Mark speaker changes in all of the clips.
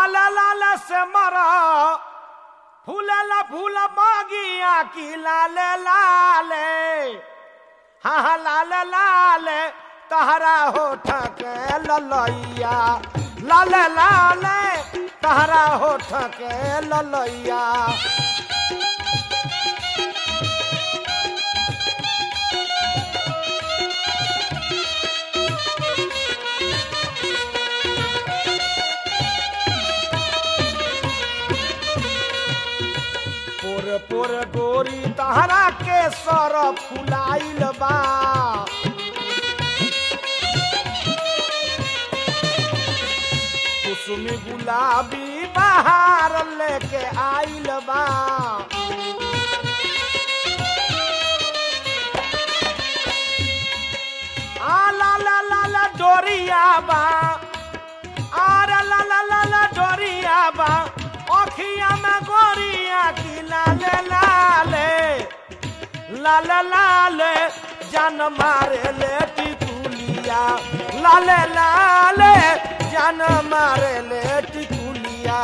Speaker 1: लाल लाल से मरा फूलला फूल मागिया की लाल लाल हाँ हाँ लाल लाल तहरा होठ के ललैया लाल लाल तहरा होठ के ललैया पोर पोर गोरी तहरा के सर फुलाइल बा कुसुमी गुलाबी बहार लेके आइल बा आ ला ला ला ला डोरिया बा आर ला ला ला ला डोरिया बा अखिया में गोरिया की लाले लाले लाले लाले जान मारे ले टिकुलिया लाले लाले जान मारे ले टिकुलिया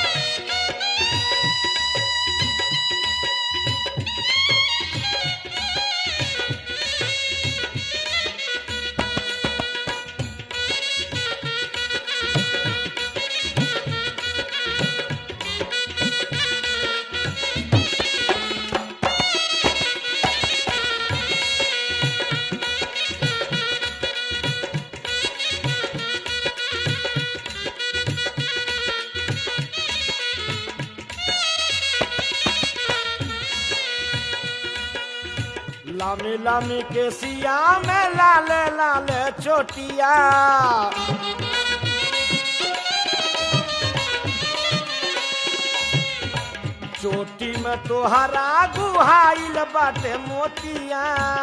Speaker 1: लामी लामी के सिया में लाले लाले चोटिया चोटी में तोहरा गुहाइल बाटे मोतिया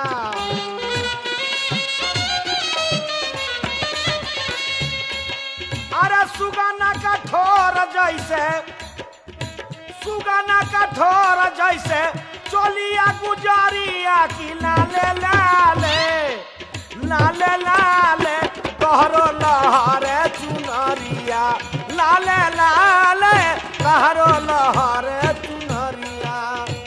Speaker 1: अरे सुगाना का ठोर जैसे सुगाना का ठोर जैसे चोलिया गुजारिया की लाले लाले लाले लाले कहरो लहरे चुनरिया लाले लाले कहरो लहरे चुनरिया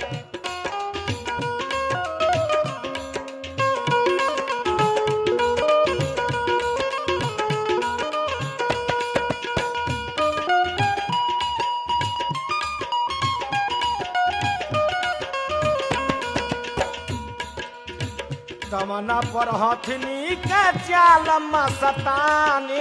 Speaker 1: तमना पर हथनी के चाल मस्तानी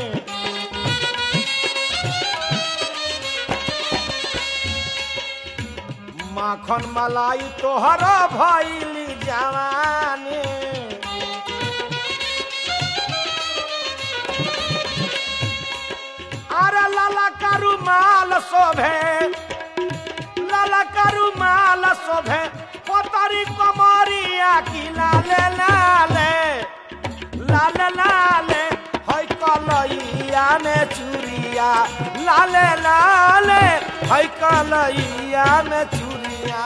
Speaker 1: माखन मलाई तोहर भैली जवानी अरे लाला करू माल शोभे लाला करू माल शोभे पोतरी कमरिया की लाले लाले लाले लाले है कलैया में चूड़िया लाले लाले है कलैया में चूड़िया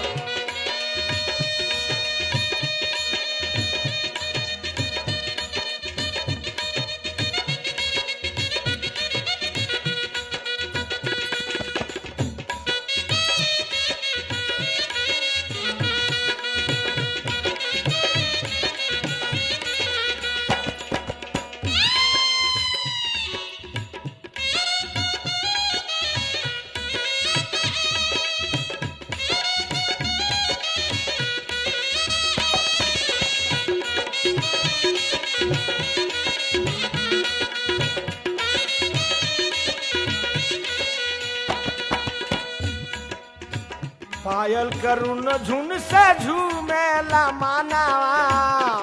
Speaker 1: पायल करुण झुन से झूमेला मानावा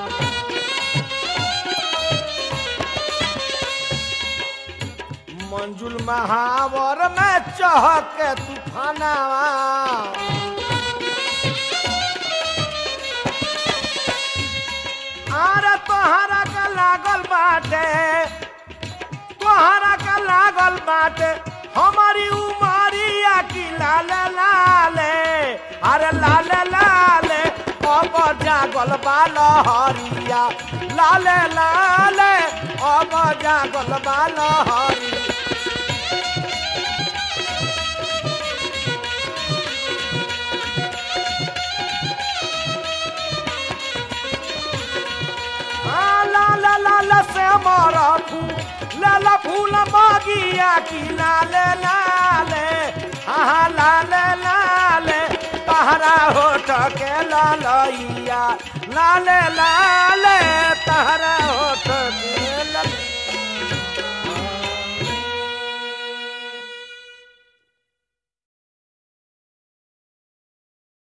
Speaker 1: मंजुल महावर में चहक तूफानावा आरे तोहरा का लागल बाटे तोहरा का लागल बाटे हमारी उमरिया की लाल लाले अरे लाल लाले अब जागल बाल हरिया लाले लाले अब जागल बाल हरिया की लाले लाले हाँ लाले लाले तहरा होठ के ललैया लाले लाले